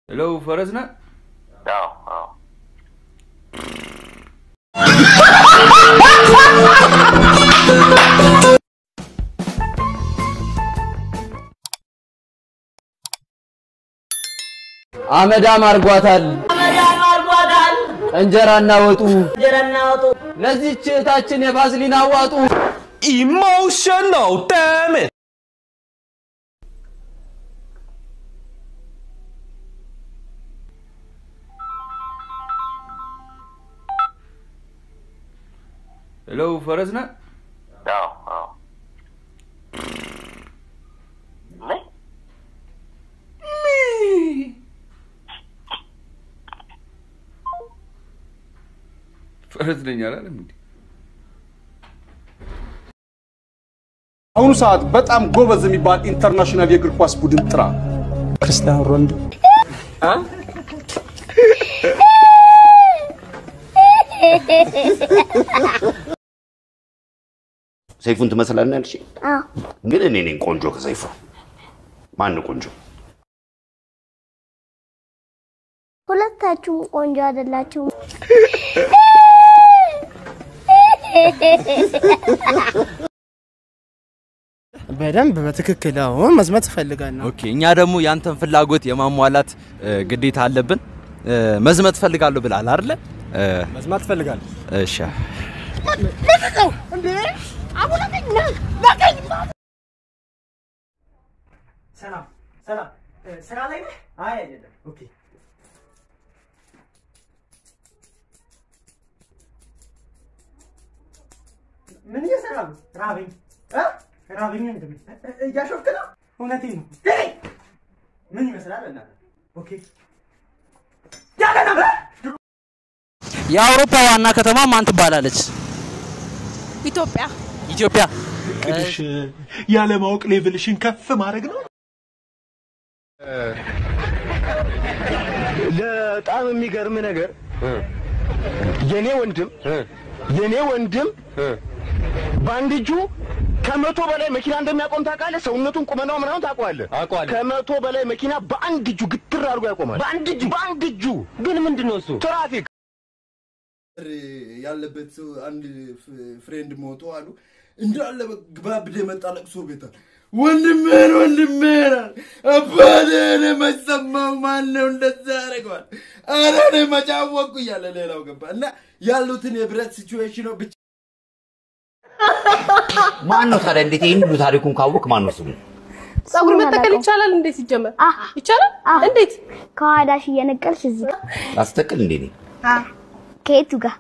ሄሎ ፈረስ ነህ? አዎ አዎ አመዳም አርጓታል አመዳም አርጓታል እንጀራና ወጡ። እንጀራና ወጡ ለዚህች እህታችን የቫዝሊን አዋጡ። Emotional, damn it! ሄሎ ፈረስ ነህ? አዎ አዎ ምን ፈረስ ነኝ አላለም እንዴ? አሁኑ ሰዓት በጣም ጎበዝ የሚባል ኢንተርናሽናል የእግር ኳስ ቡድን ጥራ። ክርስቲያኖ ሮናልዶ ሰይፉን ትመስላለህ ያልሽ? አዎ ግን እኔ ነኝ ቆንጆ ከሰይፉ። ማን ነው ቆንጆ? ሁለታችሁም ቆንጆ አይደላችሁም። በደንብ በትክክል አሁን መዝመት እፈልጋለሁ። ኦኬ እኛ ደግሞ ያንተን ፍላጎት የማሟላት እ፣ ግዴታ አለብን። እ፣ መዝመት እፈልጋለሁ ብላል አይደለ? እ፣ መዝማት እፈልጋለሁ። እሺ ሰላም ሰላም፣ ስራ ላይ ነህ? አይ አይደለም። ኦኬ ምን እየሰራ ነው? ራበኝ እ? ራበኝ እንደም እያሾፍክ ነው? እውነቴን ነው። ሄይ! ምን ይመስላል እናት? ኦኬ ያለ ነበር የአውሮፓ ዋና ከተማ ማን ትባላለች? ኢትዮጵያ ኢትዮጵያ። ቅድሽ ያለማወቅ ሌቭልሽን ከፍ ማድረግ ነው። በጣም የሚገርም ነገር የኔ ወንድም የኔ ወንድም በአንድ እጁ ከመቶ በላይ መኪና እንደሚያቆም ታውቃለህ? ሰውነቱን ቁመናው ምናምን ታውቀዋለህ? ከመቶ በላይ መኪና በአንድ እጁ ግትር አድርጎ ያቆማል። በአንድ እጁ በአንድ እጁ ግን ምንድን ነው እሱ? ትራፊክ ያለበት ሰው አንድ ፍሬንድ ሞቶ አሉ እንዳለ ግባብድ የመጣ ለቅሶ ቤታል ወንድሜን ወንድሜን አለ። አባቴን መሰማው ማን ነው እንደዛ ያደርገዋል? ኧረ እኔ መጫወቁ እያለ ሌላው ገባ እና ያሉትን የብረት ሲቹዌሽኖ ብቻ ማን ነው ታዲያ? እንዴት ይህን ሁሉ ታሪኩን ካወቅ ማን ነው ስሙ? ፀጉር መተከል ይቻላል? እንዴት ሲጀመር ይቻላል? እንዴት ከኋላሽ እየነቀልሽ እዚህ ጋር ላስተክል እንዴ? እኔ ከየቱ ጋር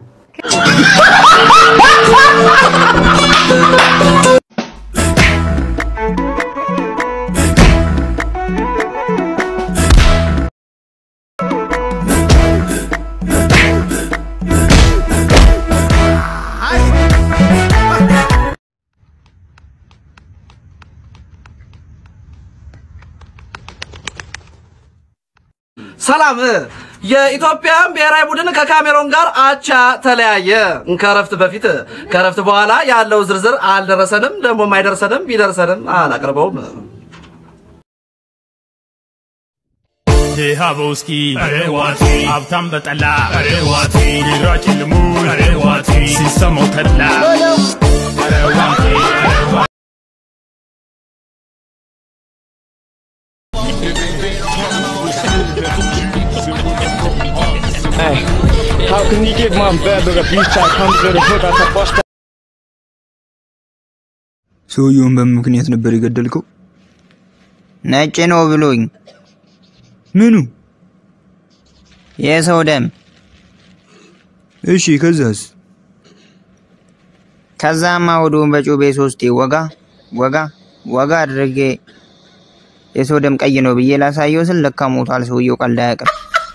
ሰላም የኢትዮጵያ ብሔራዊ ቡድን ከካሜሮን ጋር አቻ ተለያየ። ከረፍት በፊት ከረፍት በኋላ ያለው ዝርዝር አልደረሰንም፣ ደግሞ አይደርሰንም፣ ቢደርሰንም አላቀርበውም። ድሃ በውስኪ ዋቲ ሀብታም በጠላ ዋቲ ቢራ ጭልሙ ዋቲ ሲሰማው ተድላ ዋቲ How can you give my brother a beach I come to the hood at a bus stop? ሰውየውን በምን ምክንያት ነበር የገደልከው? ነጭ ነው ብሎኝ። ምኑ? የሰው ደም። እሺ፣ ከዛስ? ከዛማ ሆዱን በጩቤ ሶስቴ ወጋ ወጋ ወጋ አድርጌ የሰው ደም ቀይ ነው ብዬ ላሳየው ስል ለካ ሞቷል። ሰውየው ቀልድ አያውቅም።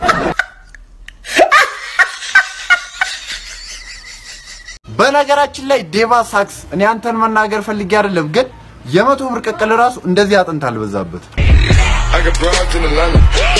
በነገራችን ላይ ዴቫ ሳክስ እኔ አንተን መናገር ፈልጌ አይደለም፣ ግን የመቶ ብር ቅቅል ራሱ እንደዚህ አጥንት አልበዛበት። I got broads in Atlanta.